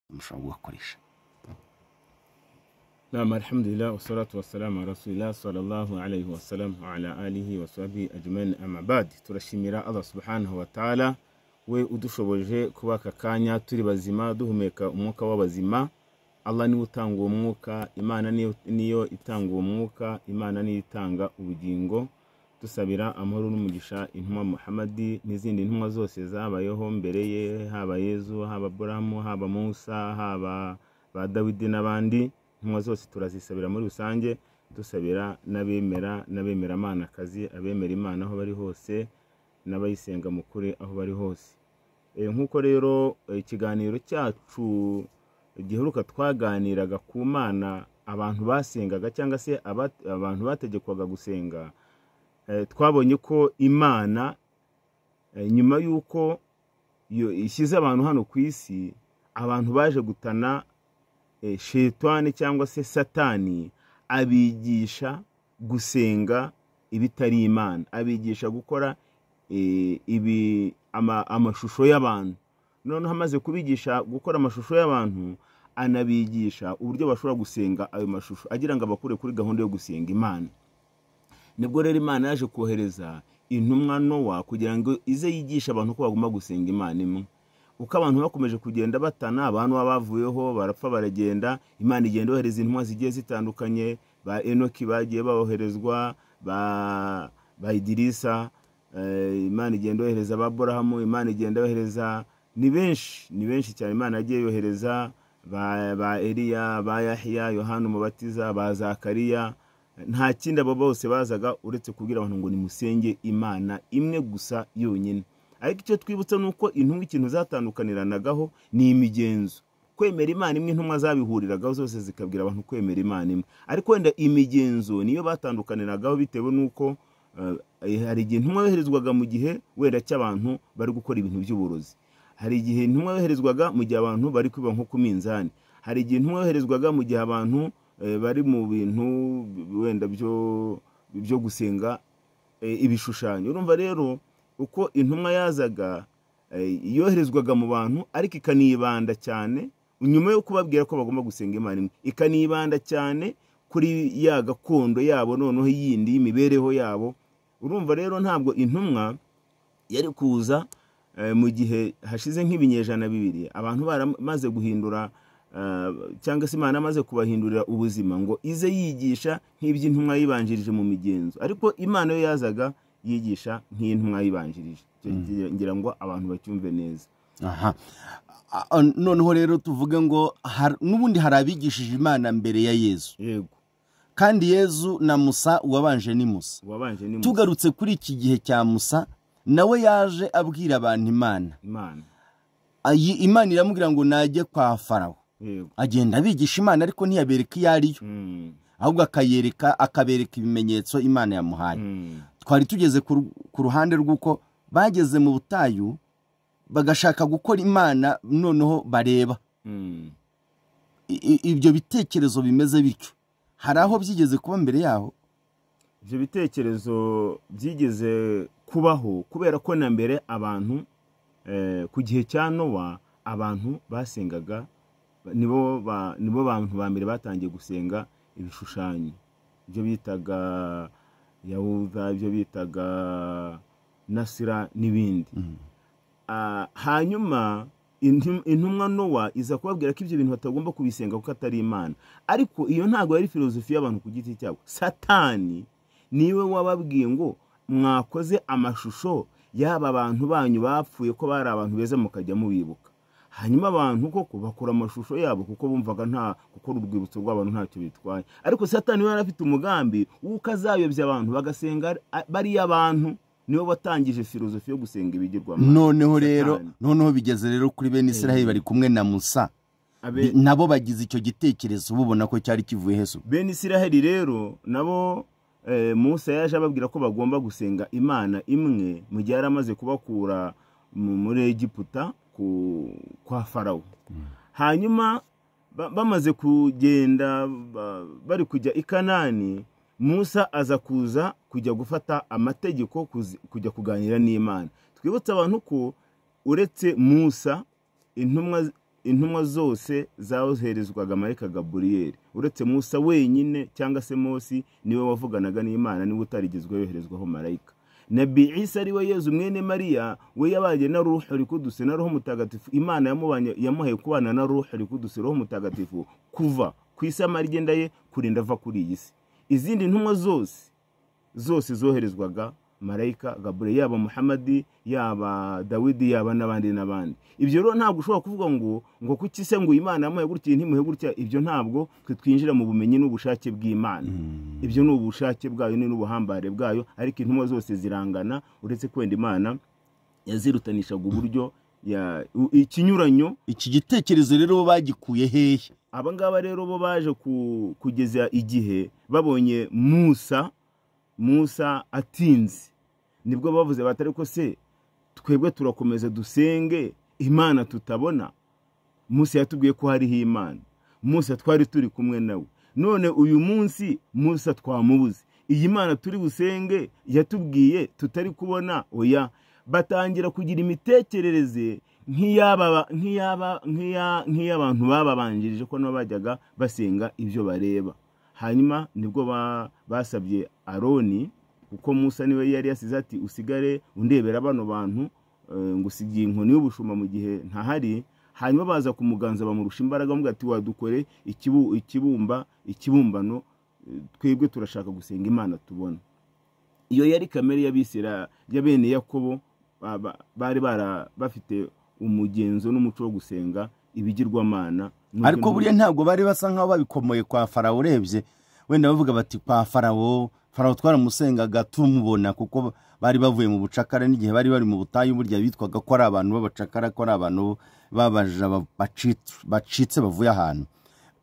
mushobora kugakoresha nama alhamdulillah wasalatu wasalamu rasulillah sallallahu alayhi wasallam wa ala alihi wa sahbihi ajmain amma bad turashimira allah subhanahu wa ta'ala we udushoboje kuba aka kanya turi bazima duhumeka umwuka w'abazima allah niwe utanga uwo mwuka imana niyo- niyo itanga uwo mwuka imana niyo itanga ubugingo dusabira amahoro n'umugisha intumwa muhamadi n'izindi ntumwa zose zabayeho mbere ye haba yezu haba buramu haba musa haba ba dawidi n'abandi intumwa zose turazisabira muri rusange dusabira n'abemera n'abemera amanakazi abemera imana aho bari hose n'abayisenga mu kuri aho bari hose Eh, nk'uko rero eh, ikiganiro cyacu giheruka twaganiraga ku mana abantu basengaga cyangwa se aba- abantu bategekwaga gusenga Eh, twabonye ko imana eh, nyuma y'uko yo- ishyize abantu hano ku isi abantu baje gutana eh, shetani cyangwa se satani abigisha gusenga ibitari imana abigisha gukora eh, ibi ama- amashusho y'abantu noneho amaze kubigisha gukora amashusho y'abantu anabigisha uburyo bashobora gusenga ayo mashusho agira ngo abakure kuri gahunda yo gusenga imana nibwo rero imana yaje kohereza intumwa nowa kugira ngo ize yigishe abantu ko bagomba gusenga imana imwe uko abantu bakomeje kugenda batana abantu baba bavuyeho barapfa baragenda imana igenda yohereza intumwa zigiye zitandukanye ba enoki bagiye boherezwa ba, ba idirisa eh, imana igenda yohereza aburahamu imana igenda yohereza ni benshi ni benshi cyane imana yagiye yohereza ba, ba eliya ba yahiya yohana umubatiza ba zakariya nta kindi abo bose bazaga uretse kubwira abantu ngo nimusenge imana imwe gusa yonyine ariko icyo twibutsa ni uko intumwa ikintu zatandukaniranagaho ni imigenzo kwemera imana imwe intumwa zabihuriragaho zose zikabwira abantu kwemera imana imwe ariko wenda imigenzo niyo batandukaniragaho bitewe n'uko eh, hari igihe intumwa yoherezwaga mu gihe wenda cy'abantu bari gukora ibintu by'uburozi hari igihe intumwa yoherezwaga mu gihe abantu bari kwiba nko ku minzani hari igihe intumwa yoherezwaga mu gihe abantu eh, bari mu bintu wenda byo byo gusenga eh, ibishushanyo urumva rero uko intumwa yazaga eh, yoherezwaga mu bantu ariko ikanibanda cyane nyuma yo kubabwira ko bagomba gusenga imana imwe ikanibanda cyane kuri ya gakondo yabo noneho yindi y'imibereho yabo urumva rero ntabwo intumwa yari kuza eh, mu gihe hashize nk'ibinyejana bibiri abantu baramaze guhindura eh, cyangwa se imana amaze kubahindurira ubuzima ngo ize yigisha nk'iby'intumwa yibanjirije mu migenzo ariko imana yo yazaga yigisha nk'intumwa yibanjirije Icyo gihe ngira ngo abantu bacyumve neza aha A- a- noneho rero tuvuge ngo har- n'ubundi hari abigishije imana mbere ya yezu yego kandi yezu na musa uwabanje ni musa uwabanje ni Musa, tugarutse kuri iki gihe cya musa nawe yaje abwira abantu imana imana iyi imana iramubwira ngo najye kwa farawo yego agenda abigisha imana ariko ntiyabereka iyo ariyo Mm, ahubwo akayereka akabereka ibimenyetso imana yamuhaye mm, twari tugeze ku ru- ku ruhande rw'uko bageze mu butayu bagashaka gukora imana noneho bareba mm, I- i- ibyo bitekerezo bimeze bityo hari aho byigeze kuba mbere yaho ibyo bitekerezo byigeze kubaho kubera ko na mbere abantu eh, ku gihe cya nowa abantu basengaga nibo ba- nibo bantu ba mbere batangiye gusenga ibishushanyo ibyo bitaga yahuza ibyo bitaga nasira n'ibindi Ah, hanyuma intum- intumwa nowa iza kubabwira ko ibyo bintu batagomba kubisenga kuko atari imana ariko iyo ntabwo yari filozofi y'abantu ku giti cyabo satani niwe wababwiye ngo mwakoze amashusho y'aba bantu banyu bapfuye ko bari abantu beza mukajya mubibuka hanyuma abantu koko bakora amashusho yabo kuko bumvaga nta gukora urwibutso rw'abantu ntacyo bitwaye ariko satani we yari afite umugambi w'uko azayobya abantu bagasenga ari- bariya abantu nibo batangije filozofi yo gusenga ibigirwamana noneho rero Satani. noneho bigeze rero kuri bene israheli Eh. bari kumwe na musa Abe- Bi- nabo bagize icyo gitekerezo bubona ko cyari kivuye hesu bene isiraheli rero nabo eh, musa yaje ababwira ko bagomba gusenga imana imwe mu gihe yari amaze kubakura mu- muri egiputa ku, kwa farawo hanyuma ba- bamaze kugenda ba- bari kujya i kanani musa aza kuza kujya gufata amategeko kuzi- kujya kuganira n'imana twibutse abantu ko uretse musa intumwa intumwa zose zaherezwaga marayika gaburiyeri uretse musa wenyine cyangwa se Mose niwe wavuganaga n'imana niwe utarigezwe yoherezwaho marayika nabi isa ari we yezu mwene mariya we yabaye na ruhu rikuduse na roho mutagatifu imana yamubanye yamuhaye kubana na ruhu rikuduse roho mutagatifu kuva ku isi amagenda ye kurinda ava kuri iyi si izindi ntumwa zose zose zoherezwaga marayika gabure yaba muhamadi yaba dawidi yaba n'abandi n'abandi ibyo rero ntabwo ushobora kuvuga ngo ngo kuki se ngo imana yamuhe gutya ntimuhe gutya ibyo ntabwo twe twinjira mu bumenyi n'ubushake bw'imana ibyo ni ubushake bwayo ni n'ubuhambare bwayo ariko intumwa zose zirangana uretse kwenda imana yazirutanishaga uburyo ya- u- ikinyuranyo iki gitekerezo rero bagikuye hehe aba ngaba rero bo baje ku- kugeza igihe babonye musa musa atinze nibwo bavuze bati ariko se twebwe turakomeza dusenge imana tutabona musa yatubwiye ko hariho imana musa twari turi kumwe nawe none uyu munsi musa twamubuze iyi mana turi busenge yatubwiye tutari kubona oya batangira kugira imitekerereze nk'iyaba- nk'iyaba- nk'iya- nk'iy'abantu bababanjirije ko nabo bajyaga basenga ibyo bareba hanyuma nibwo ba- basabye aroni kuko musa niwe yari yasize ati usigare undebera bano bantu eh, ngo usigiye inkoni y'ubushumba mu gihe ntahari hanyuma baza kumuganza bamurusha imbaraga bamuga ati wadukore ikibu- ikibumba ikibumbano eh, twebwe turashaka gusenga imana tubona iyo yari kamere y'abisira ya bene yakobo ba- ba- bari bara bafite umugenzo n'umuco wo gusenga ibigirwamana Nubwo ariko buriya ntabwo bari basa nk'aho babikomoye kwa farawo urebye wenda bavuga bati kwa farawo farawo twaramusengaga tumubona kuko bari bavuye mu bucakara n'igihe bari bari mu butayu burya bitwaga ko ari abantu b'abacakara ko ari abantu babaja ba- bacitse- bacitse bavuye ahantu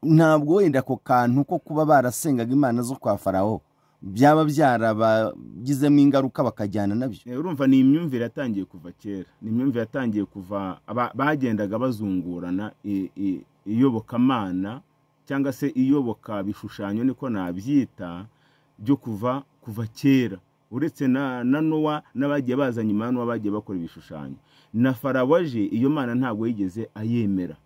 ntabwo wenda ako kantu ko kuba barasengaga imana zo kwa farawo byaba byarabagizemo ingaruka bakajyana nabyo Eh, urumva ni imyumvire yatangiye kuva kera ni imyumvire yatangiye kuva aba- bagendaga bazungurana i- i- iyobokamana cyangwa se iyoboka bishushanyo niko nabyita byo kuva kuva kera uretse na, na nowa n'abagiye bazanye imana bagiye bakora ibishushanyo na farawo aje iyo mana ntabwo yigeze ayemera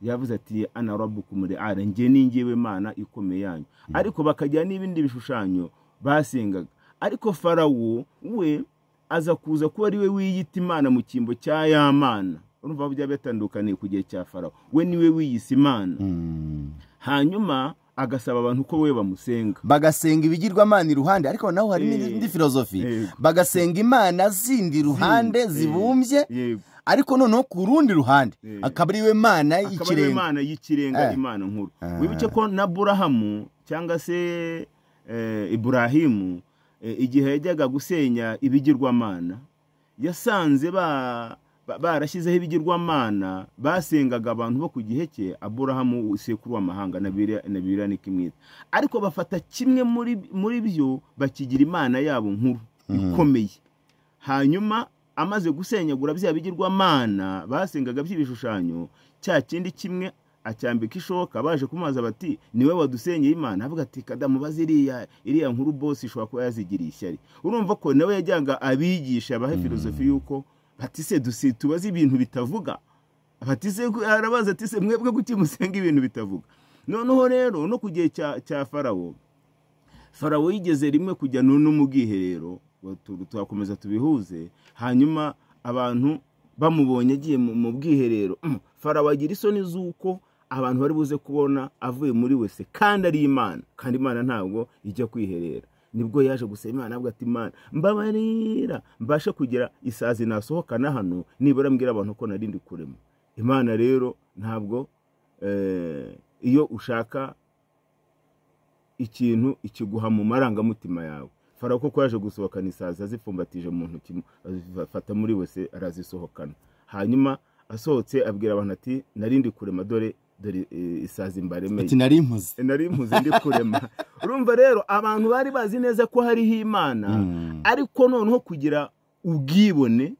yavuze ati ana rabukumuri ara njye ni njyewe mana ikomeye yanyu ariko bakajya n'ibindi bishushanyo basengaga ariko farawo we aza kuza kuba ari we wiyita imana mu cyimbo cya ya mana urumva byaba bitandukaniye ku gihe cya farawo we ni we wiyise imana Mm. hanyuma agasaba abantu ko we bamusenga bagasenga ibigirwamana iruhande ariko naho hari Eh, n'indi filozofi yego. bagasenga imana zindi iruhande Zindi, eh, zibumbye yego ariko noneho ku rundi ruhande Eh. akaba ari we mana akaba ari y'ikirenga imana y'ikirenga Eh. imana nkuru Ah. wibuke ko na burahamu cyangwa se eh, iburahimu eh, igihe yajyaga gusenya ibigirwamana yasanze ba- ba- barashyizeho ibigirwamana basengaga abantu bo ku gihe cye aburahamu sekuru w'amahanga na Bira- na biriya ni kimwita ariko bafata kimwe muri muri byo bakigira imana yabo nkuru ikomeye hanyuma amaze gusenyagura bya bigirwamana basengaga by'ibishushanyo cya kindi kimwe acyambika ishoka baje kumubaza bati niwe wadusenyeye imana avuga ati kadamu baze iriya iriya nkuru bose ishobora kuba yazigiriye ishyari urumva ko nawe yajyaga abigisha bahe filozofi y'uko bati se dusi tubaze ibintu bitavuga bati se arabaza ati se mwebwe kuki musenga ibintu bitavuga noneho rero no ku gihe cya cya farawo farawo yigeze rimwe kujya nu- no mu bwiherero ngo tu- tuhakomeza tubihuze hanyuma abantu bamubonye agiye mu mu bwiherero Mm, farawo agira isoni z'uko abantu bari buze kubona avuye muri wese kandi ari imana kandi imana ntabwo ijya kwiherera nibwo yaje gusaba imana avuga ati imana mbabarira mbashe kugira isazi nasohokana hano nibura mbwira abantu ko nari ndi kurema imana rero ntabwo eh, iyo ushaka ikintu ikiguha mu marangamutima yawe farawo koko yaje gusohokana isazi azipfumbatije mu ntoki azifata muri wese arazisohokana hanyuma asohotse abwira abantu ati narindi kurema dore dore eh, isazi mbaremeye ati nari mpuze nari mpuze ndi kurema urumva rero abantu bari bazi neza ko hariho imana Mm. ariko noneho kugira ubwibone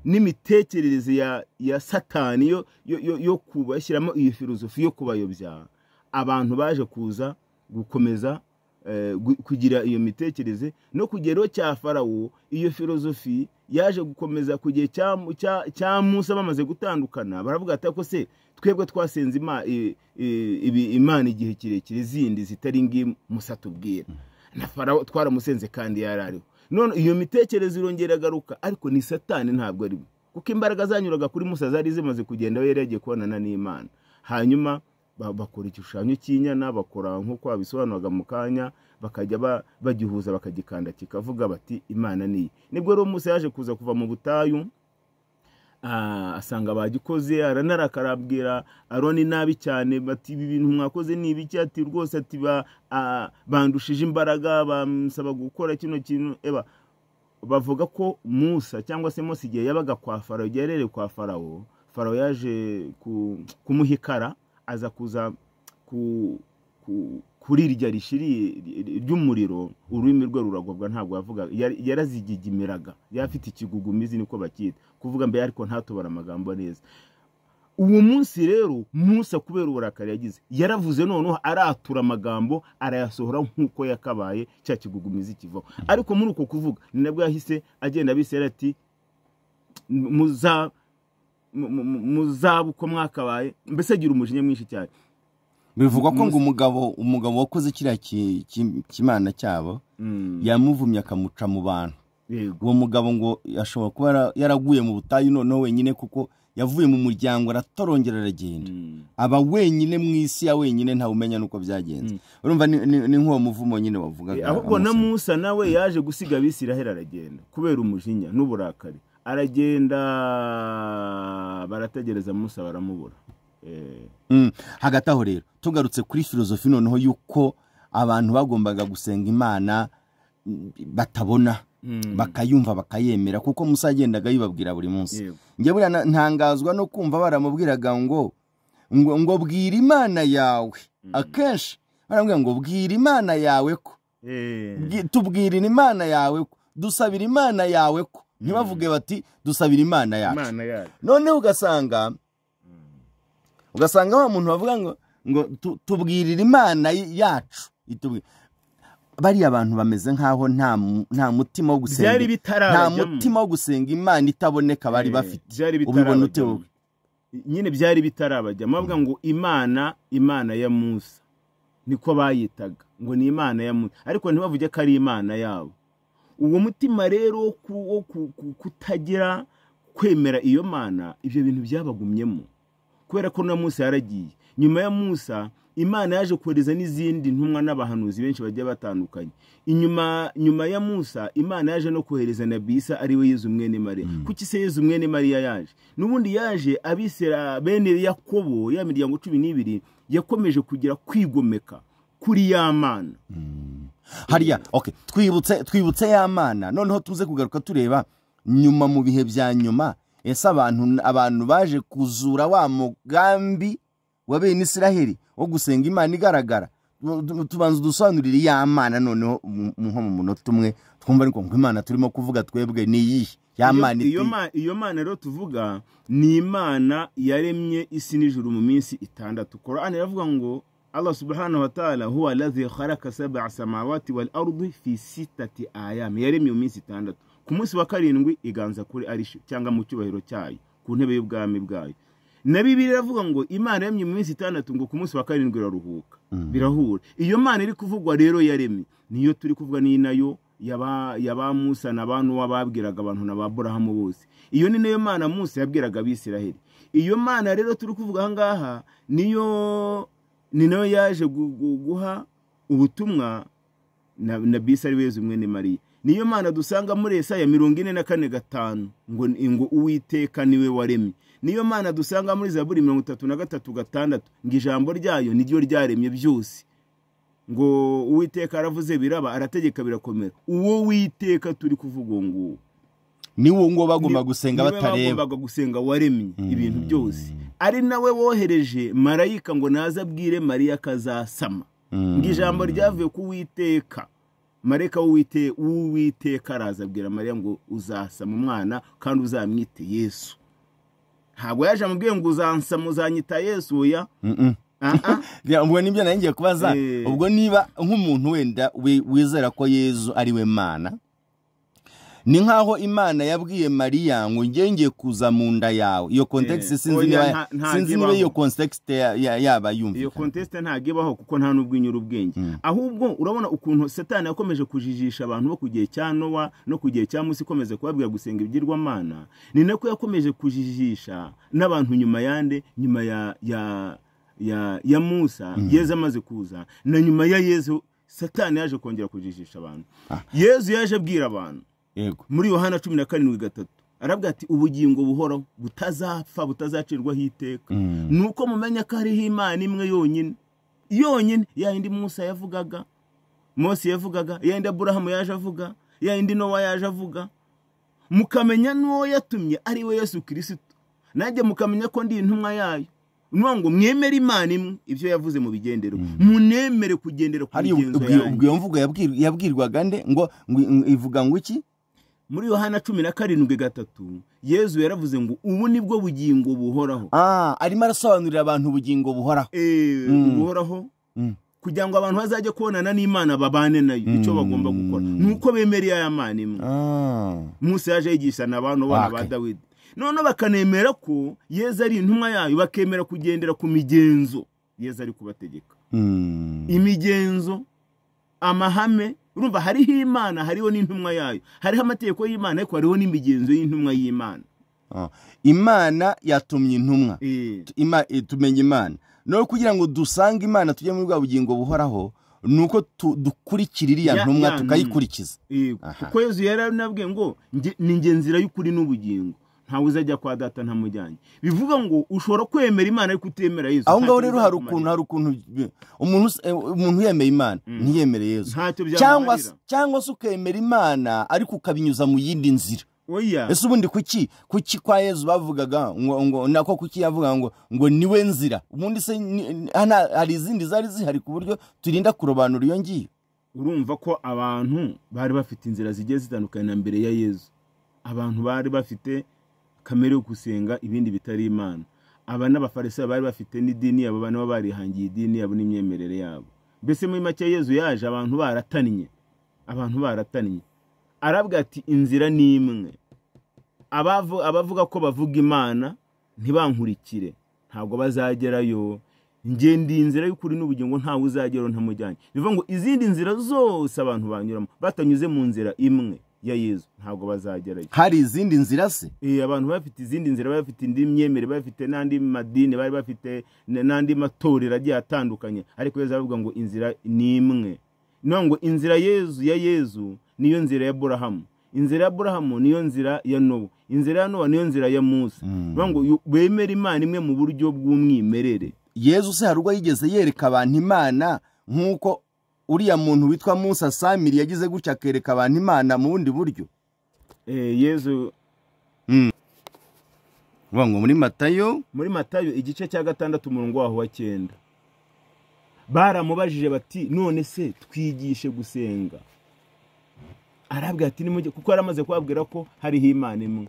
n'imitekerereze ya ya satani yo yo yo, yo kubashyiramo iyo filozofi yo kubayobya abantu baje kuza gukomeza eh, eh, gu- kugira iyo mitekereze no kugeraho cya farawo iyo filozofi yaje gukomeza ku gihe cya Mu- cya- cya musa bamaze gutandukana baravuga ati ko se twebwe twasenze Ima- i- i- ibi- imana igihe kirekire zindi zitari ngi musa tubwira na farawo twaramusenze kandi yarariho none iyo mitekerereze irongera agaruka ariko ni satani ntabwo ari we kuko imbaraga zanyuraga kuri musa zari zimaze kugenda we yari yagiye kubonana n'imana hanyuma ba- bakora igishushanyo cy'inyana bakora nk'uko babisobanuraga mu kanya bakajya ba- bagihuza bakagikanda kikavuga bati imana niyi nibwo rero musa yaje kuza kuva mu butayu ah, asanga bagikoze aranarakara abwira aroni nabi cyane bati ibi bintu mwakoze ni ibiki ati rwose ati ba- ah, bandushije imbaraga bamusaba gukora kino kintu eba bavuga ko musa cyangwa se mose igihe yabaga kwa farawo igihe yarereye kwa farawo farawo yaje ku- kumuhikara aza kuza ku- ku- kuri irya rishiri ry'umuriro ururimi rwe ruragobwa ntabwo yavuga Yari- yarazigigimiraga yari afite ikigugumizi niko bacyita kuvuga mbere ariko ntatobora amagambo neza uwo munsi rero musa kubera uburakari yagize yaravuze noneho aratura amagambo arayasohora nk'uko yakabaye cya kigugumizi kivaho ariko muri uko kuvuga ni nabwo yahise agenda abisera ati muza mu- mu- mu- muzabe uko mwakabaye mbese agira umujinya mwinshi cyane bivugwa ko Musa- ngo umugabo umugabo wakoze kiriya ki- ki- kimana cyabo Mm, yamuvumye akamuca mu bantu yego uwo mugabo ngo ashobora kuba yara- yaraguye mu butayu noneho wenyine kuko yavuye mu muryango aratorongera aragenda Mm, aba wenyine mu isi ya wenyine ntawe umenya n'uko byagenze urumva ni- ni ni nk'uwo muvumo nyine wavugaga ahubwo na amusaba. musa nawe yaje gusiga abisiraheli aragenda kubera umujinya n'uburakari aragenda barategereza musa baramubura Eh, Mm. hagati aho rero tugarutse kuri filozofi noneho y'uko abantu bagombaga gusenga imana mm, batabona mm, bakayumva bakayemera kuko musa yagendaga yibabwira buri munsi yego njye buriya na- ntangazwa no kumva baramubwiraga ngo ngo ngo bwira imana yawe akenshi baramubwira ngo bwira imana yawe ko Eh, Bwi- tubwirira imana yawe ko dusabira imana yawe ko ntibavuge bati dusabira imana yacu imana yacu noneho ugasanga ugasanga wa muntu bavuga ngo ngo tu- tubwirire imana y- yacu itubwi- bariya bantu bameze nk'aho nta mu- nta mutima wo gusenga byari nta bitarabajyamo mutima wo gusenga imana itaboneka bari Eh, bafite byari ubibona ute bitarabajyamo wowe nyine byari bitarabajyamo bavuga ngo imana imana ya musa niko bayitaga ngo ni imana ya musa ariko ntibavuge ko ari imana yabo uwo mutima rero wo ku- wo ku- ku- kutagira kwemera iyo mana ibyo bintu byabagumyemo kubera ko na musa yaragiye nyuma ya musa imana yaje kohereza n'izindi ntumwa n'abahanuzi benshi bagiye batandukanye inyuma nyuma ya musa imana yaje no kohereza na bisa ari we yezu mwene mariya kuki se yezu mwene mariya yaje n'ubundi yaje abisera bene yakobo ya miryango cumi n'ibiri yakomeje kugira kwigomeka kuri ya mana hariya okay twibutse twibutse ya mana noneho tuze kugaruka tureba nyuma mu bihe bya nyuma ese abantu abantu baje kuzura wa mugambi wa bene israheli wo gusenga imana igaragara Tu- tu- tubanza dusobanurire ya mana noneho mu- mu- nko mu munota umwe twumva ariko ngo imana turimo kuvuga twebwe ni iyihe ya Iyo- mana iyo iti ma- iyo mana rero tuvuga ni imana yaremye isi n'ijuru mu minsi itandatu korani iravuga ngo allah subhanahu wa ta'ala huwa lazi kharaka sab'a samawati wal ardi fi sitati ayam yaremye mu minsi itandatu ku munsi wa karindwi iganza kuri arishi cyangwa mu cyubahiro cyayo ku ntebe y'ubwami bwayo na bibiri iravuga ngo imana yaremye mu minsi itandatu ngo ku munsi wa karindwi iraruhuka birahura iyo mana iri kuvugwa rero yaremye niyo turi kuvuga ni nayo yaba yaba musa na ba nuwa babwiraga abantu na ba burahamu bose iyo ni nayo mana musa yabwiraga abisiraheli iyo mana rero turi kuvuga aha ngaha niyo ni nayo yaje gu- gu- guha ubutumwa na, na bisi ari wezi umwe ni mariya niyo mana dusanga muri esaya mirongo ine na kane gatanu ngo ni- ngo uwiteka niwe waremye niyo mana dusanga muri zaburi mirongo itatu na gatatu gatandatu ngo ijambo ryayo niryo ryaremye byose ngo uwiteka aravuze biraba arategeka birakomera uwo witeka turi kuvuga uwo nguwo ni wo ngo bagomba gusenga niwe batareba bagombaga gusenga waremye ibintu byose ari nawe wohereje marayika ngo naze abwire mariya akazasama ngo ijambo ryavuye ku witeka marayika w'uwite- w'uwiteka araza abwira mariya ngo uzasama umwana kandi uzamwite yesu ntabwo yaje amubwiye ngo uzansama uzanyita yesu oya Mm-mm. Ya, ubwo nibyo nari ngiye kubaza Eh. ubwo niba nk'umuntu wenda wi- wizera ko yezu ari we mana ni nk'aho imana yabwiye mariya ngo njye ngiye kuza mu nda yawe iyo context Eh, sinzi oya, niba nta- nta sinzi niba ntibaho. iyo context ya- ya- yaba iyo yumvikana kontesite ntabwo ibaho kuko nta n'ubwo inyura ubwenge ahubwo urabona ukuntu satani yakomeje kujijisha abantu bo ku gihe cya nowa no ku gihe cya musi ikomeje kubabwira gusenga ibigirwamana ni nako yakomeje kujijisha n'abantu nyuma yande nyuma ya ya ya ya musa yezu amaze kuza na nyuma ya yezu satani yaje kongera kujijisha abantu yezu yaje abwira abantu yego muri yohana cumi na karindwi gatatu arabwira ati ubugingo buhoraho butazapfa butazacirwaho iteka Mm. ni uko mumenya ko hariho imana imwe yonyine yonyine ya yindi musa yavugaga mose yavugaga ya yindi aburahamu yaje avuga ya yindi nowa yaje avuga mukamenya n'uwo yatumye ari we yesu kirisito nanjye mukamenya ko ndi intumwa yayo ni ukuvuga ngo mwemere imana imwe ibyo yavuze mu bigenderwa munemere kugendera ku hari migenzo ubwo- yanyu ubwo iyo mvugo yabwir- yabwirwaga nde ngo ngo- ngo- ivuga ngo iki muri yohana cumi na karindwi gatatu yezu yaravuze ngo ubu ni bwo bugingo buhoraho Ah, arimo arasobanurira abantu ubugingo buhoraho Eh, Mm. buhoraho Mm. kugira ngo abantu bazajye kubonana n'imana babane nayo icyo bagomba gukora ni uko bemereye aya mana imwe Ah. musa yaje yigishana abantu bana ba Okay. dawidi noneho bakanemera ko yezu ari intumwa yayo bakemera kugendera ku migenzo yezu ari kubategeka Mm. imigenzo amahame urumva hariho imana hariho n'intumwa yayo hariho amategeko y'imana ariko hariho n'imigenzo y'intumwa y'imana Ah. imana yatumye intumwa Eh. Ima- eh, tumenya imana no kugira ngo dusange imana tujye muri bwa bugingo buhoraho ni uko tu- dukurikira iriya Ya- ya ntumwa ntumwa. tukayikurikiza Eh, Aha. kuko yezu yaranabwiye ngo "Nge- ni nge nzira y'ukuri n'ubugingo ntawe uzajya kwa data ntamujyanye bivuga ngo ushobora kwemera imana ariko utemera yezu aho ngaho Ntacyo rero hari bizakumarira. ukuntu hari ukuntu bi- umuntu us- eh, umuntu yemeye imana ntiyemere yezu ntacyo cyangwa se- byamumarira cyangwa se ukemera imana ariko ukabinyuza mu yindi nzira oya ese ubundi kuki kuki kwa yezu bavugaga ngo ngo nako kuki yavuga ngo ngo niwe nzira ubundi se ni- ni- hana- hari izindi zari zihari ku buryo turinda kurobanura iyo ngiyo urumva ko abantu bari bafite inzira zigiye zitandukanye na mbere ya yezu abantu bari bafite kamere yo gusenga ibindi bitari imana aba n'abafarisayo bari bafite n'idini yabo nabo barihangiye idini yabo n'imyemerere yabo mbese muri make yezu yaje abantu baratannye abantu baratannye arabwira ati inzira ni imwe abavu- abavuga ko bavuga imana ntibankurikire ntabwo bazagerayo njye ndi inzira y'ukuri n'ubugingo ntawe uzageraho ntamujyanye bivuga ngo izindi nzira zose abantu banyuramo batanyuze mu nzira imwe ya yezu ntabwo bazagerayo hari izindi nzira se Eh, abantu bafite izindi nzira bari bafite indi myemere bari bafite n'andi madini bari bafite n- n'andi matorero agiye atandukanye ariko yezu aravuga ngo inzira ni imwe ni ukuvuga ngo inzira yezu ya yezu niyo nzira ya burahamu inzira ya burahamu niyo nzira ya nowa inzira ya nowa niyo nzira ya musa ni ukuvuga ngo yu- bemere imana imwe mu buryo bw'umwimerere yezu se hari ubwo yigeze yereka abantu imana nk'uko uriya muntu witwa musa samiri yagize gutya akereka abantu imana mu bundi buryo Eh, yezu uvuga ngo muri matayo muri matayo igice cya gatandatu umurongo waho wa cyenda baramubajije bati none se twigishe gusenga arabwira ati nimujye kuko yari amaze kubabwira ko hariho imana imwe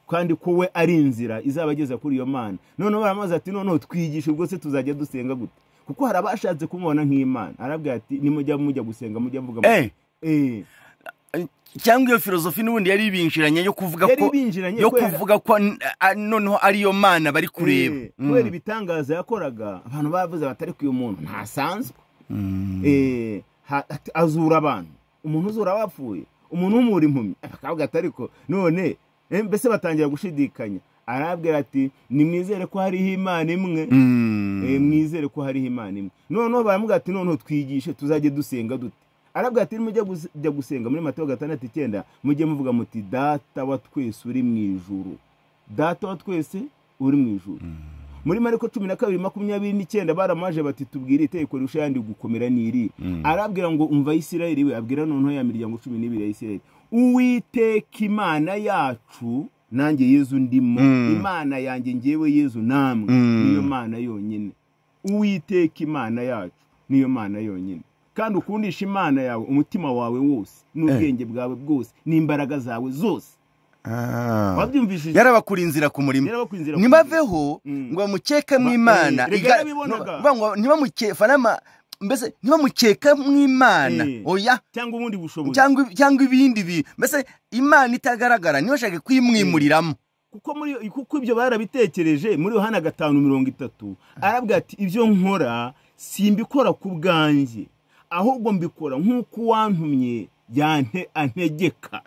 kandi ko we ari inzira izabageza kuri iyo mana noneho baramaze ati noneho twigishe ubwo se tuzajya dusenga gute kuko hari abashatse kumubona nk'imana arabwira ati nimujya mujya gusenga mujya muvuga muti, Eh, eh, cyangwa iyo filozofi n'ubundi yari ibinjiranye yo kuvuga yari ko binjiranye yo kubera- kuvuga ko n- a- noneho ariyo mana bari kureba Eh, kubera Mm. ibitangaza yakoraga abantu bavuze batari ko uyu muntu ntasanzwe Mm. Eh, ha- ati- azura abantu umuntu uzura abapfuye umuntu umura impumyi akavuga ati ariko none eh, mbese batangira gushidikanya arabwira ati nimwizere ko hariho imana imwe Mm. Eh, mwizere ko hariho imana imwe noneho baramuga ati noneho twigishe tuzajye dusenga dute arabwira ati nimujya guse- jya gusenga muri matayo gatandatu icyenda mujye muvuga muti data wa twese uri mu ijuru data wa twese uri mu ijuru muri mariko cumi na kabiri makumyabiri n'icyenda baramaje bati tubwire itegeko rirusha ayandi gukomera n'iri arabwira ngo umva isirayeli we abwira noneho ya miryango cumi n'ibiri ya isirayeli uwiteka imana yacu nanjye yezu ndimo Mm. imana yanjye ngewe yezu namwe Mm. niyo mana yonyine uwiteka imana yacu niyo mana yonyine kandi ukundisha imana yawe umutima wawe wose n'ubwenge bwawe bwose n'imbaraga zawe zose Ah. wabyumvishije yarabakuriye inzira ku murima yarabakwinzira nibaveho ngo bamukeke mu Ba- imana eh, Iga- erega yarabibonaga. no- ngo ntibamuke- farama mbese ntibamukeka mu imana Eh. oya cyangwa ubundi bushobozi cyangwa cyangwa ibindi bintu mbese imana itagaragara ntibashake kuyimwimuriramo kuko muri kuko ibyo barabitekereje muri yohana gatanu mirongo itatu arabwira ati ibyo nkora simbikora ku bwanjye ahubwo mbikora nk'uko uwantumye yante antegeka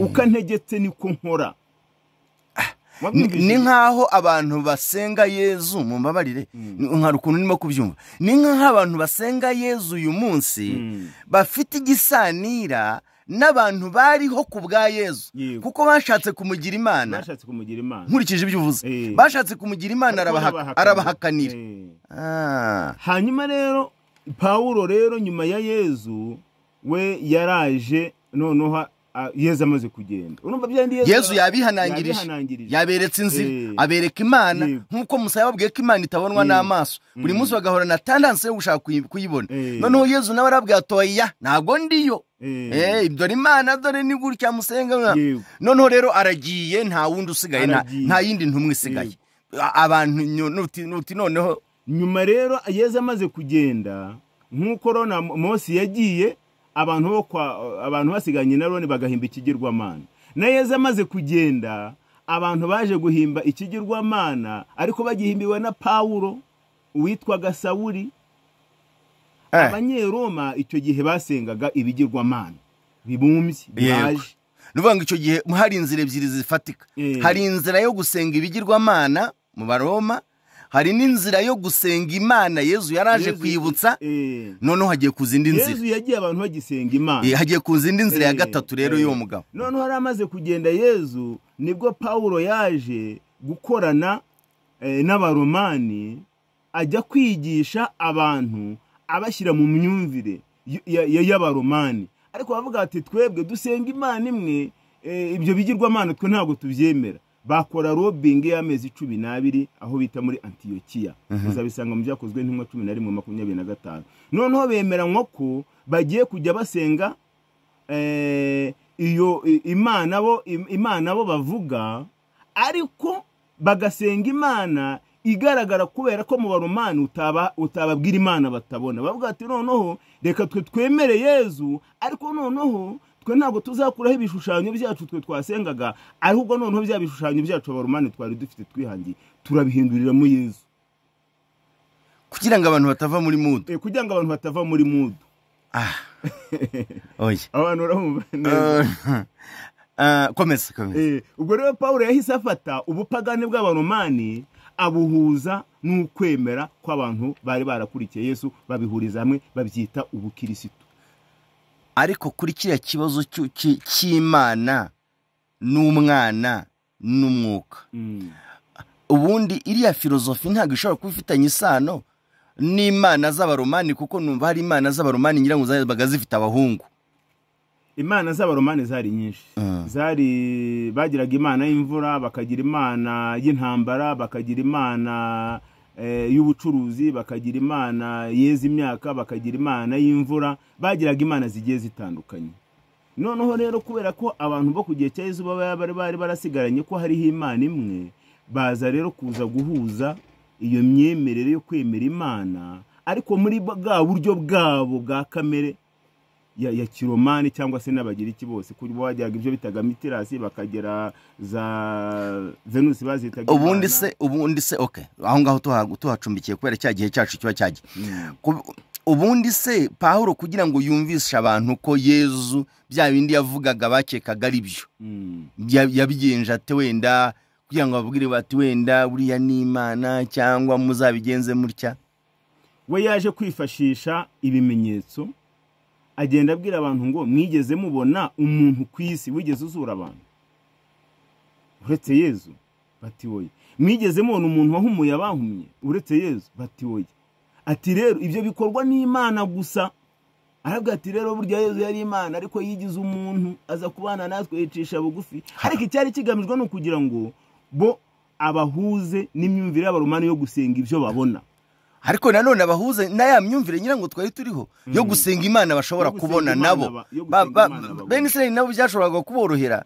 uko antegetse niko nkora Ni- Wabyumvise? ni nk'aho abantu basenga yezu mumbabarire Ni- nkhari ukuntu ndimo kubyumva ni nk'aho abantu basenga yezu uyu munsi Mm. bafite igisanira n'abantu bariho ku bwa yezu Yego. kuko bashatse kumugira imana bashatse kumugira imana nkurikije ibyo uvuze Eh. bashatse kumugira imana Ariko arabahaka- arabahakanira. arabahakanira Eh. Ah. hanyuma rero pawulo rero nyuma ya yezu we yaraje noneho a- yezu amaze kugenda urumva bya ndi yezu yabihanangirije yabihanangirije yaberetse inzira Eh. abereka imana Yego. nk'uko musaya yababwiye ko imana itabonwa Mm. n'amaso buri Mm. munsi bagahora na tandanse yo gushaka kuyi- kuyibona Eh. noneho yezu nawe arabwira ati oya ntabwo ndiyo Eh, Eh, dore imana dore ni gutya musenga Yego. noneho rero aragiye nta wundi usigaye nta- Aragiye. nta yindi ntumwe isigaye A- abantu nyo- nuti nuti noneho nyuma rero yezu amaze kugenda nk'uko rona mose yagiye abantu bo kwa abantu basiganye na roni bagahimba ikigirwamana na yezu amaze kugenda abantu baje guhimba ikigirwamana ariko bagihimbiwe na pawulo witwaga sawuri Eh. abanyeroma icyo gihe basengaga ibigirwamana bibumbye Yego. bibaje ni ukuvuga ngo icyo gihe hari inzira ebyiri zifatika Eh. hari inzira yo gusenga ibigirwamana mu baroma hari n'inzira yo gusenga imana yezu yaraje Yezu- kwibutsa eh, noneho hagiye ku zindi nzira yezu yagiye abantu bagisenga imana Eh, hagiye ku zindi nzira ya Eh, gatatu rero eh. y'uwo mugabo noneho yari amaze kugenda yezu nibwo pawulo yaje gukorana eh, n'abaromani ajya kwigisha abantu abashyira mu myumvire y- ya- ya- y'abaromani ariko bavuga ati twebwe dusenga imana imwe eh, ibyo bigirwamana twe ntabwo tubyemera bakora robingi y'amezi cumi n'abiri aho bita muri antiyokiya uzabisanga mu byakozwe ntimwe cumi na rimwe makumyabiri na gatanu noneho bemeranywa ko bagiye kujya basenga eh, iyo i- imana bo im- imana bo bavuga ariko bagasenga imana igaragara kubera ko mu baromani utaba utababwira imana batabona bavuga ati noneho reka twe twemere yezu ariko noneho twe ntabwo tuzakuraho ibishushanyo byacu twe twasengaga ahubwo noneho bya bishushanyo byacu abaromani twari dufite twihangiye turabihinduriramo yezu kugira ngo abantu batava muri mudu Eh, kugira ngo abantu batava muri mudu ah oya abantu urabumva neza Eh, ah, komeza komeza Eh, ubwo rero pawulo yahise afata ubupagani bw'abaromani abuhuza n'ukwemera kw'abantu bari barakurikiye yesu babihuriza hamwe babyita ubukirisitu ariko kuri kiriya kibazo cy'u- cy- cy'imana n'umwana n'umwuka ubundi iriya filozofi ntabwo ishobora kuba ifitanye isano n'imana z'abaromani kuko numva hari imana z'abaromani ngira ngo zabaga zifite abahungu imana z'abaromani zari nyinshi Mm. zari bagiraga imana y'imvura bakagira imana y'intambara bakagira imana eh, y'ubucuruzi bakagira imana yeza imyaka bakagira imana y'imvura bagiraga imana zigiye zitandukanye noneho rero kubera ko abantu bo ku gihe cya yezu baba bari bari barasigaranye ko hariho imana imwe baza rero kuza guhuza iyo myemerere yo kwemera imana ariko muri bwa buryo bwabo bwa kamere ya, ya kiromani cyangwa se n'abagiriki bose kuri bo bajyaga ibyo bitaga mitirasi bakagera za venusi bazitaga ubundi imana. se ubundi se okay aho ngaho tuha- tuhacumbikiye kubera cya gihe cyacu kiba cyagiye Mm. Ku- ubundi se pawulo kugira ngo yumvishe abantu ko yezu bya bindi yavugaga bakekaga ari byo Mm. ya- yabigenje ate wenda kugira ngo babwire bati wenda buriya ni imana cyangwa muzabigenze mutya we yaje kwifashisha ibimenyetso agenda abwira abantu ngo mwigeze mubona umuntu ku isi wigeze uzura abantu uretse yezu bati woye mwigeze mubona umuntu wahumuye abahumye uretse yezu bati woye ati rero ibyo bikorwa n'imana gusa arabwira ati rero burya yezu yari imana ariko yigize umuntu aza kubana natwe yicisha bugufi ariko icyari kigamijwe ni ukugira ngo bo abahuze n'imyumvire y'abaromani yo gusenga ibyo babona ariko nanone abahuze na ya myumvire ngira ngo twari turiho yo Mm. gusenga imana bashobora Yo gusenga kubona imana nabo ba- yo Ba- gusenga ba- imana babona. bene israeli nabo byashoboraga kuborohera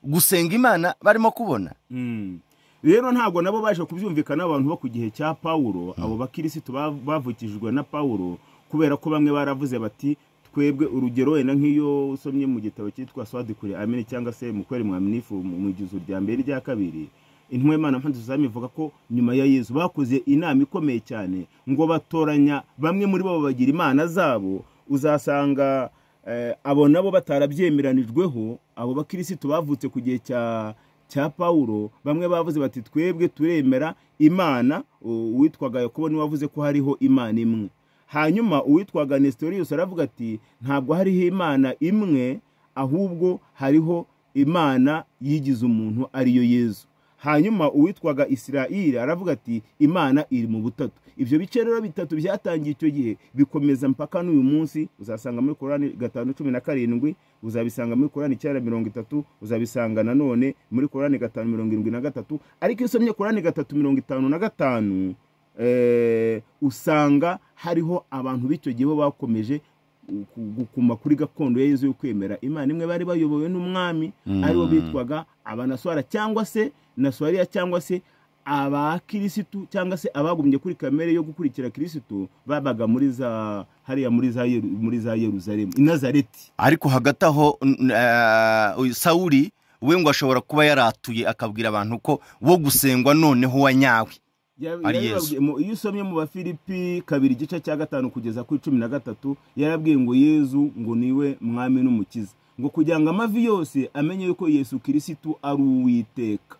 gusenga imana barimo kubona Mm. rero ntabwo nabo baje kubyumvikana abantu bo ku gihe cya pawulo abo bakirisitu ba- bavukijwe na pawulo kubera ko bamwe baravuze bati twebwe urugero wenda nk'iyo usomye mu gitabo cyitwa swadikure amini cyangwa se mukweri mwaminifu mu mu igizo rya mbere n'irya kabiri intwemana mpanduzami ivuga ko nyuma ya yezu bakoze inama ikomeye cyane ngo batoranya bamwe muri bo bagira imana zabo uzasanga eh, abo nabo batarabyemeranijweho abo bakirisitu bavutse ku gihe cya cya pawulo bamwe bavuze bati twebwe turemera imana u- uwitwaga yakobo niwe wavuze ko hariho imana imwe hanyuma uwitwaga nesitoriyusi aravuga ati ntabwo hariho imana imwe ahubwo hariho imana yigize umuntu ariyo yezu hanyuma uwitwaga isirayeli aravuga ati imana iri mu butatu ibyo bice rero bitatu byatangiye icyo gihe bikomeza mpaka n'uyu munsi uzasanga muri korani gatanu cumi na karindwi uzabisanga muri korani icyenda mirongo itatu uzabisanga nanone muri korani gatanu mirongo irindwi na gatatu ariko iyo usomye korani gatatu mirongo itanu na gatanu eh, usanga hariho abantu b'icyo gihe bo bakomeje gu- gukuma kuri gakondo ya yezu yo kwemera imana imwe bari bayobowe n'umwami Mm. aribo bitwaga abanaswara cyangwa se naswariya cyangwa se abakirisitu cyangwa se abagumye kuri kamere yo gukurikira kirisitu babaga muri za hariya muri za Yeru- muri za yeruzalemu i nazareti ariko hagati aho n- eh, uyu sawuri we ngo ashobora kuba yaratuye akabwira abantu ko wo gusengwa noneho wa nyawe Ya- Ari yarababwiye- mu- iyo usomye mu bafilipi kabiri igice cya gatanu kugeza kuri cumi na gatatu yarabwiye ngo yezu ngo niwe mwami n'umukiza ngo kugira ngo amavi yose amenye yuko yesu kirisitu ari uwiteka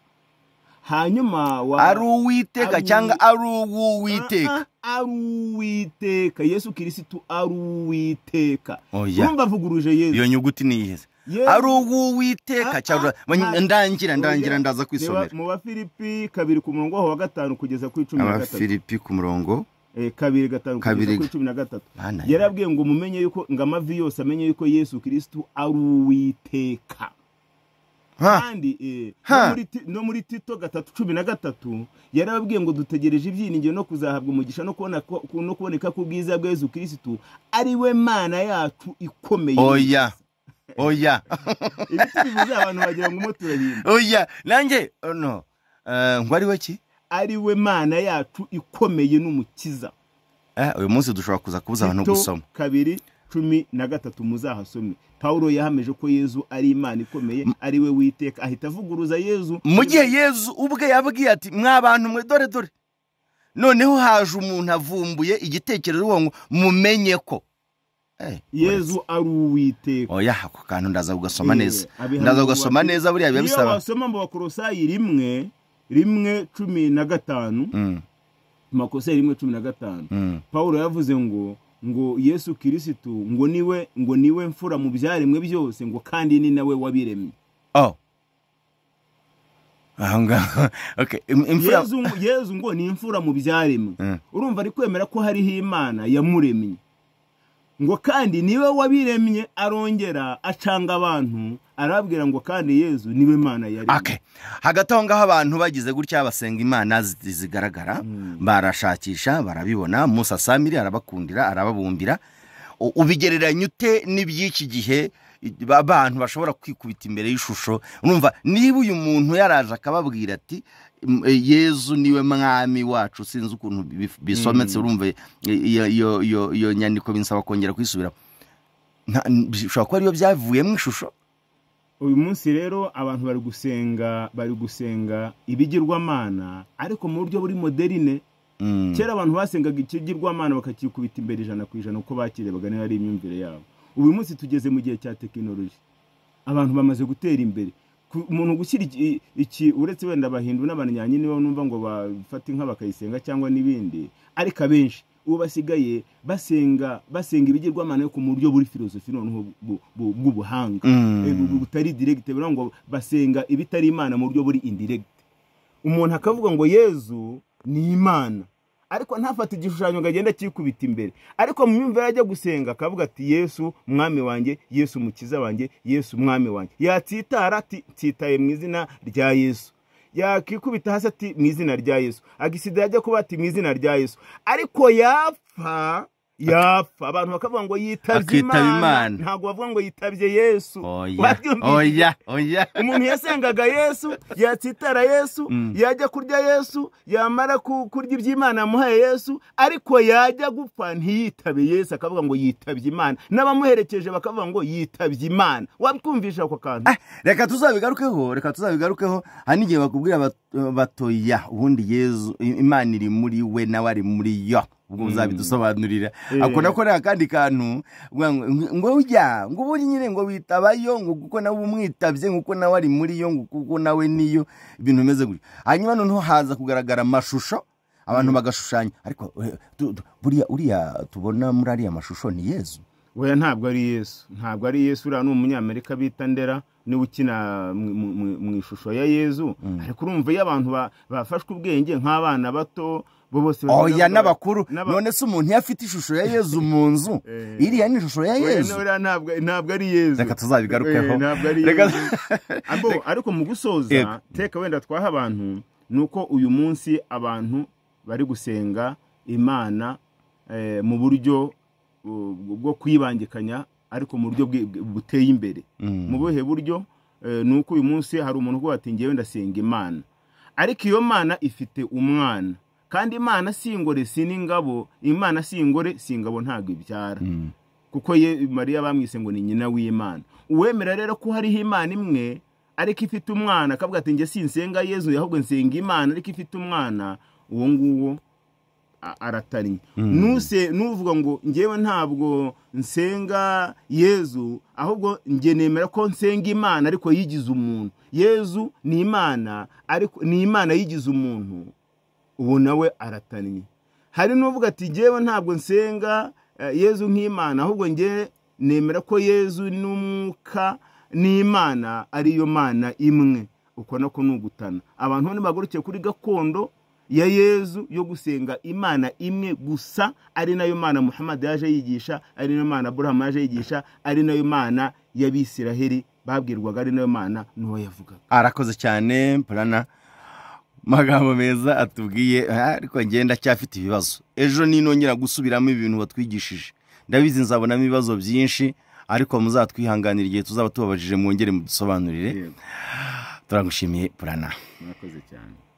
hanyuma wa- ari uwiteka Ari- cyangwa ari uw'uwiteka Ah, ah, ari uwiteka yesu kirisitu ari uwiteka oya urumva avuguruje yesu iyo nyuguti ni iyihe Yezu- ari uw'uwiteka Ah, cyangwa ah, ah. ndangira ndangira Oya. ndaza Reba, kwisomera mu bafilipi kabiri ku murongo waho wa gatanu kugeza kuri cumi na gatatu abafilipi ku murongo Eh, kabiri gatanu kugeza Kabiri. kuri cumi na gatatu Mana ya- yarabwiye ngo mumenye yuko ngo amavi yose amenye yuko yesu kirisitu ari uwiteka Ha, kandi eh, Ha. no muri Ti- no muri tito gatatu cumi na gatatu yarababwiye ngo dutegereje ibyiringiro no kuzahabwa umugisha no kubona ko- ku- no kuboneka k'ubwiza bwa yezu kirisitu ari we mana yacu ikomeye oya oya ibiti bivuze abantu bagira ngo umuti urahimba oya nanjye oh, no Eh, ngo ari we ki ari we mana yacu ikomeye n'umukiza Eh, uyu munsi dushobora kuza kubuza abantu Tito gusoma kabiri cumi na gatatu muzahasome pawulo yahamije ko yezu ari imana ikomeye ari we witeka ahita avuguruza yezu mu gihe yezu ubwe yabwiye ati mwa bantu mwe dore dore noneho haje umuntu avumbuye igitekerezo uwo ngo mumenye ko Eh, yezu ari uwiteka oya ako kantu ndaza kugasoma Eh, neza abihanura ndaza kugasoma bati- neza buriya biba iyo bisaba wasoma mu bakorosayi rimwe rimwe cumi na gatanu Mm, mu bakorosayi rimwe cumi na gatanu mm. pawulo yavuze ngo ngo yesu kirisitu ngo niwe ngo niwe mfura mu byaremwe byose ngo kandi ni nawe wabiremye oh aha ngaha okay im- imfura yezu, yezu ngo ni imfura mu byaremwe Mm. urumva ari kwemera ko hariho imana yamuremye ngo kandi niwe wabiremye arongera acanga abantu arababwira ngo kandi yezu niwe mana yaremye Okay. hagati aho ngaho abantu bagize gutya basenga imana zi- zigaragara barashakisha barabibona musa samiri arabakundira arababumbira U- ubigereranya ute n'iby'iki gihe i- ba- abantu bashobora kwikubita imbere y'ishusho urumva niba uyu muntu yaraje akababwira ati "M- eh, yezu niwe mwami wacu sinzi ukuntu bif- bisometse urumva i- iyo- iyo- iyo iyo nyandiko binsaba kongera kwisubiramo Nta- n- bishobora kuba ariyo byavuyemo ishusho uyu munsi rero abantu bari gusenga bari gusenga ibigirwamana ariko mu buryo buri moderine Mm. kera abantu basengaga ikigirwamana bakakikubita imbere ijana ku ijana uko bakirebaga niba ari imyumvire yabo uyu munsi tugeze mu gihe cya tekinoloji abantu bamaze gutera imbere Ku- umuntu gushyira iki- iki uretse wenda abahindu n'abanyanyi nibo numva ngo bafata inka bakayisenga cyangwa n'ibindi ariko abenshi ubu basigaye basenga basenga ibigirwamana ariko mu buryo buri filozofi noneho bu- bu- bw'ubuhanga Mm. Eh, bu- bu- butari direct bivuga ngo basenga ibitari imana mu buryo buri indirect umuntu akavuga ngo yezu ni imana ariko ntafata igishushanyo ngo agende akikubita imbere ariko mu myumvire ajya gusenga akavuga ati yesu mwami wanjye yesu mukiza wanjye yesu mwami wanjye yatsitara ati nsitaye mu izina rya yesu yakikubita hasi ati mu izina rya yesu agisida yajya kuba ati mu izina rya yesu ariko yapfa yapfa abantu bakavuga ngo yitabye Akitaba imana Imana. ntabwo bavuga ngo yitabye yesu oya Wabyumvise? oya oya umuntu yasengaga yesu yatsitara yesu Mm. yajya kurya yesu yamara ku- kurya iby'imana yamuhaye yesu ariko yajya gupfa ntiyitabe yesu akavuga ngo yitabye imana n'abamuherekeje bakavuga ngo yitabye imana wakumvisha ako kantu Ah, reka tuzabigarukeho reka tuzabigarukeho hari n'igihe bakubwira bat- batoya ubundi yezu i- imana iri muri we nawe ari muri yo ubwo uzabidusobanurira Eh. ako nako ni akandi kantu ngo- ngo- ngo ujya ngo ubundi nyine ngo witabayo ngo kuko nawe umwitabye kuko nawe ari muri yo ngo kuko nawe niyo ibintu bimeze gutyo hanyuma noneho haza kugaragara amashusho abantu bagashushanya ariko eh, tu- tu- buriya uriya tubona muri ariya mashusho ni yezu weya ntabwo ari yesu ntabwo ari yesu uriya ni umunyamerika bita ndera niwe ukina mu- mu- mu- mu ishusho ya yezu ariko urumva iyo abantu ba- bafashwe ubwenge nk'abana bato bo bose oya n'abakuru n'aba- none se umuntu iyo afite ishusho ya yezu mu nzu Eh. iriya ni ishusho ya Oya, yezu uriya ntabwo ntabwo ari yezu reka tuzabigarukeho Eh, ntabwo ari Reka- yezu Abo, ariko mu Yego. gusoza teka wenda twaha abantu ni uko uyu munsi abantu bari gusenga imana eh, mu buryo uh, bwo kwibangikanya ariko mu buryo bwi- buteye imbere Mm. mu buhe buryo Eh, ni uko uyu munsi hari umuntu uvuga ati ngewe ndasenga imana ariko iyo mana ifite umwana kandi imana si ingore si n'ingabo imana si ingore si ingabo ntabwo ibyara Mm. kuko ye mariya bamwise ngo ni nyina w'imana uwemera rero ko hariho imana imwe ariko ifite umwana akavuga ati njye sinsenga yezu ahubwo nsenga imana ariko ifite umwana uwo nguwo a- aratannye Nuse- nuvuga ngo ngewe ntabwo nsenga yezu ahubwo njye nemera ko nsenga imana ariko yigize umuntu yezu ni imana ariko ni imana yigize umuntu ubu nawe aratannye hari n'uvuga ati ngewe ntabwo nsenga eh, yezu nk'imana ahubwo nge nemera ko yezu n'umwuka n'imana ariyo mana imwe uko nako ni ugutana abantu bo nibagurukiye kuri gakondo ya yezu yo gusenga imana imwe gusa ari nayo mana muhammad yaje yigisha ari nayo mana aburahamu yaje yigisha ari nayo mana y'abisiraheli babwirwaga ari nayo mana n'uwo yavugaga arakoze cyane purana magambo meza atubwiye Ah, ariko ngenda cyafite ibibazo ejo ninongera gusubiramo ibintu batwigishije ndabizi nzabonamo ibibazo byinshi ariko muzatwihanganira igihe tuzaba tubabajije mwongere mudusobanurire Yego, turagushimiye purana murakoze cyane